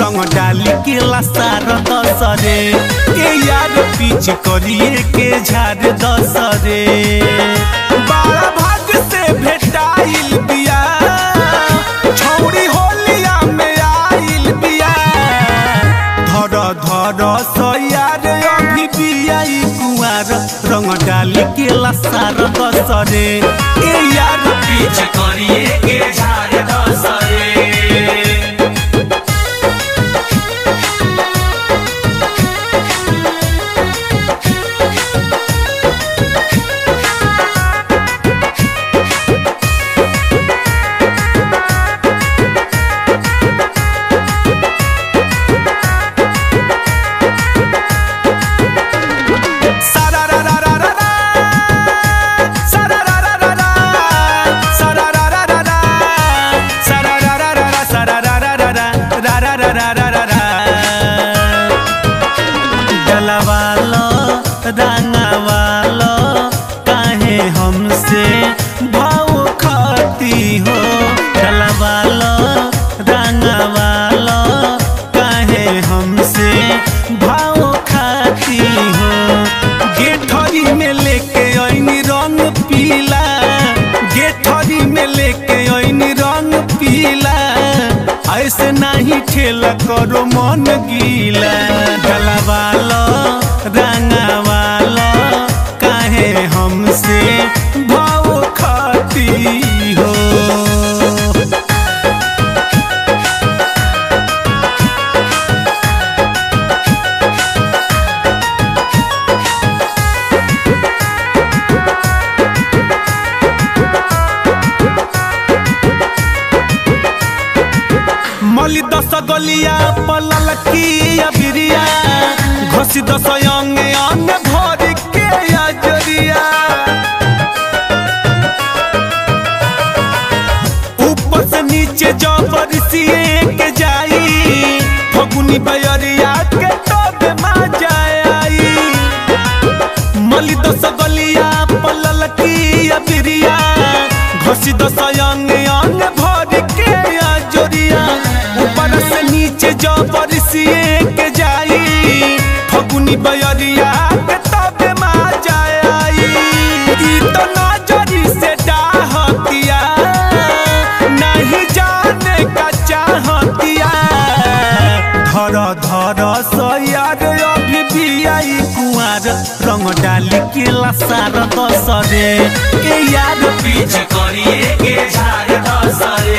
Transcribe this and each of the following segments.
रंग डाली के लसार दसरे के यार पीछ करिए के झाड़ दसरे बाड़ा भाग से भेटाइल बिया छौड़ी होलिया में आइल बिया धर धर सयार अभी बियाई कुआर रंग डाली के लसार दसरे के यार पीछ करिए के झाड़ दसरे डलवालो रंगवालो काहे हमसे भाव खाती हो डलवालो रंगवालो काहे हमसे भाव खाती हो गेठरी में लेके ऐनी रंग पीला गेठरी में लेके ऐनी रंग पीला ऐसे नहीं खेला करो मन गीला गलवालो रंगवालो काहे हमसे भाव खाती हो मली दस गलिया पलल की अबिरिया घोसी दस अंगे अंग भर के अजरिया ऊपर से नीचे जबर सिए के जाई फगुनी बयरिया के तबे मा जाई मली दस गलिया पलल की अबिरिया घोसी दस अंग अंग भर के अजरिया ऊपर से नीचे जबर सिए के जाई फगुनी बयरिया के तबे मा जाई ई तो नजरी से डाहतिया नहीं जाने का चाहतिया धर धर सयार अभी भी आई कुआर रंग डाली के लसार दसरे के यार पीछ करिए के झाड़ दसरे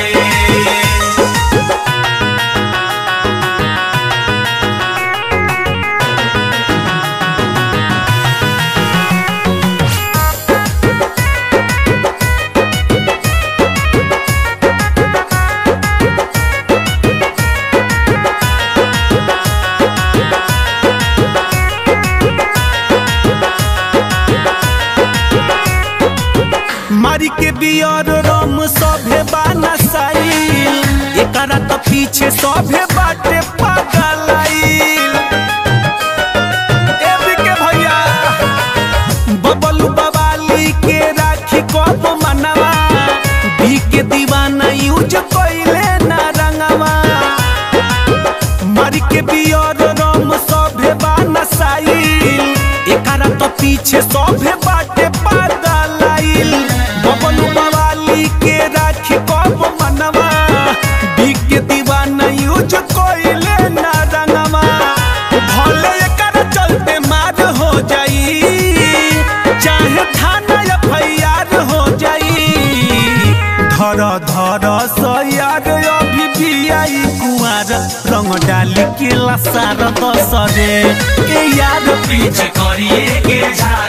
मारी के बियर रम सभे बाना साइल एकरा त पीछे सभे बाटे पागलाइल एबी के भैया बबलू बवाली के राखी कब मनवा बी के दीवाना यूज कइले ना रंगवा मारी के बियर रम सभे बाना साइल एकरा त पीछे सभे बाटे पागलाइल बबलू बवाली के राखी कब मनवा बी के दीवाना यूज कइले ना रंगवा भले एकरा चलते मार हो जाई चाहे थाना एफआईआर हो जाई धर धर सयार अभी भी आई कुआर रंग डाली के लसार दसरे के यार पीछ करिए के झाड़